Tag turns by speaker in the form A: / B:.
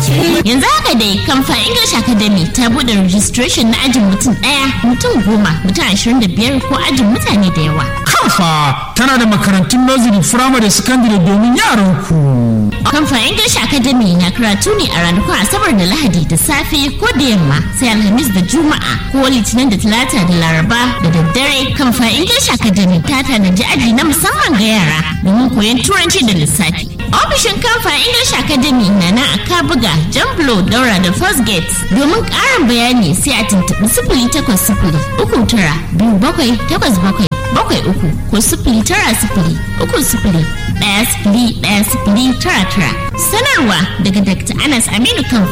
A: Yanzu haka dai kamfa English Academy ta bude registration na ajin mutum ɗaya, mutum goma, mutum ashirin da biyar ko ajin mutane da yawa.
B: Kamfa tana da makarantun nursery, firamare, secondary domin yaran ku.
A: Kamfa English Academy na karatu ne a ranakun Asabar da Lahadi da safe ko da yamma sai Alhamis da Juma'a ko Litinin da Talata da Laraba da daddare. Kamfa English Academy ta tanaji aji na musamman ga yara domin koyon Turanci da lissafi. Ofishin Kamfa English Academy na na a Kabuga, Jamblo, Daura da First Gate. Domin ƙarin bayani sai a tuntuɓi sifili takwas sifili uku tara biyu bakwai takwas bakwai bakwai uku ko sifili tara sifili uku sifili ɗaya sifili ɗaya sifili tara tara. Sanarwa daga Dr. Anas Aminu Kamfa.